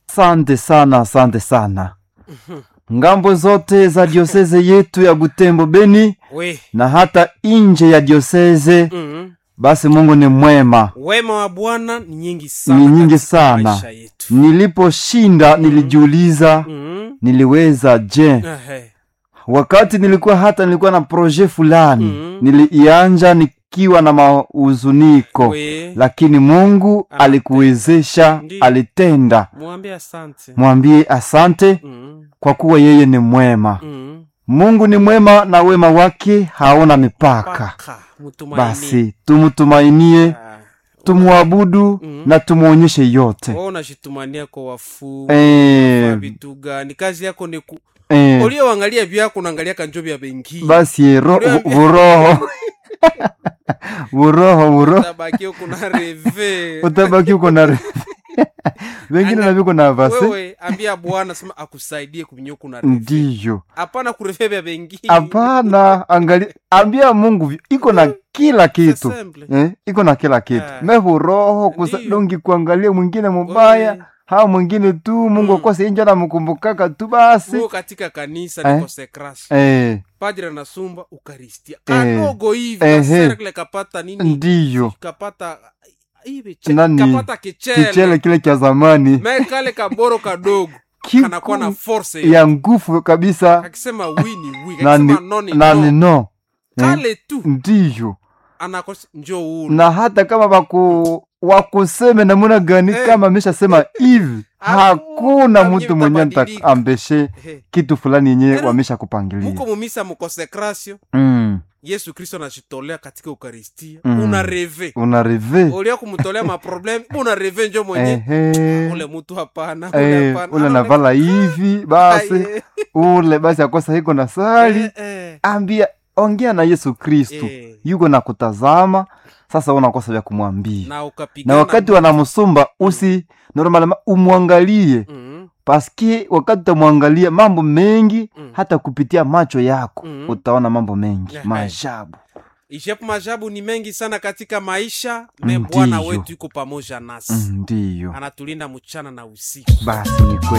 Asante sana, asante sana. Ngambo zote za dioseze yetu ya Butembo Beni we na hata nje ya dioseze, mm. basi Mungu ni mwema. wema wa bwana ni nyingi sana Ni nyingi katika sana. maisha yetu Niliposhinda nilijiuliza, mm. niliweza je? Ehe. Wakati nilikuwa hata nilikuwa na proje fulani Mhm. niliianja nikiwa na mauzuniko, we lakini Mungu Anatenda. alikuwezesha, Ndiyo. alitenda. mwambie asante Mwambie asante mm. kwa kuwa yeye ni mwema. Mm. Mungu ni mwema na wema wake hauna mipaka. Paka, mtumaini. Basi tumtumainie, Ah, tumwabudu Mhm. na tumwonyeshe yote. wewe unajitumania kwa wafu Eh, vitu gani kazi yako ni ku eh, ulioangalia vyako unaangalia kanjo vya bengi basi ro- Uliambia- buroho buroho buroho tabaki huko na reve utabaki uko na vengine na viko na vase wewe ambia bwana sema akusaidie kuvinyoku na reve ndiyo hapana kureve vya bengi hapana angali ambia mungu vi- iko na kila kitu Simple. eh, iko na kila kitu Ah. mehuroho Ndiyo. kusadongi kuangalia mwingine mubaya Wewe, hao mwingine tu mungu Mm. akose injo namkumbukaka tu basi wewe katika kanisa Eh. niko sekrasi eh, padre anasumba ukaristia Eh. kadogo hivi Ehe. kasera kile kapata nini ndiyo kapata hivi che- Nani? kapata kichele, kichele kile cha zamani me kale kaboro kadogo Kiku kanakuwa na force ya nguvu kabisa akisema wini wi na ni, akisema noni na ni no no eh, kale tu ndiyo anakos njo ulu na hata kama waku wakuseme namuna gani Eh. kama ameshasema hivi hakuna Hakuna mtu mwenye mtabadilika. ambeshe He. kitu fulani yenyewe Ero, wamesha kupangilia muko mumisa mukonsekrasio mm. yesu kristo anajitolea katika ukaristia Mm. una reve una reve ulia kumtolea maprobleme una reve njo mwenye ehe ule mtu hapana ule Eh, hapana. ule Anaone- navala hivi basi Aye. ule basi akosa hiko na sali Eh, eh, ambia ongea na yesu kristu eh. yuko na kutazama sasa unakosa vya kumwambia na na ukapigana wakati wanamsumba usi normalema umwangalie mm, paski wakati utamwangalia mambo mengi Mm. hata kupitia macho yako Mm. utaona mambo mengi Ehe. maajabu ijapo majabu ni mengi sana katika maisha me Ndiyo. bwana wetu yuko pamoja nasi Mm, ndiyo anatulinda mchana na usiku basi ni kweli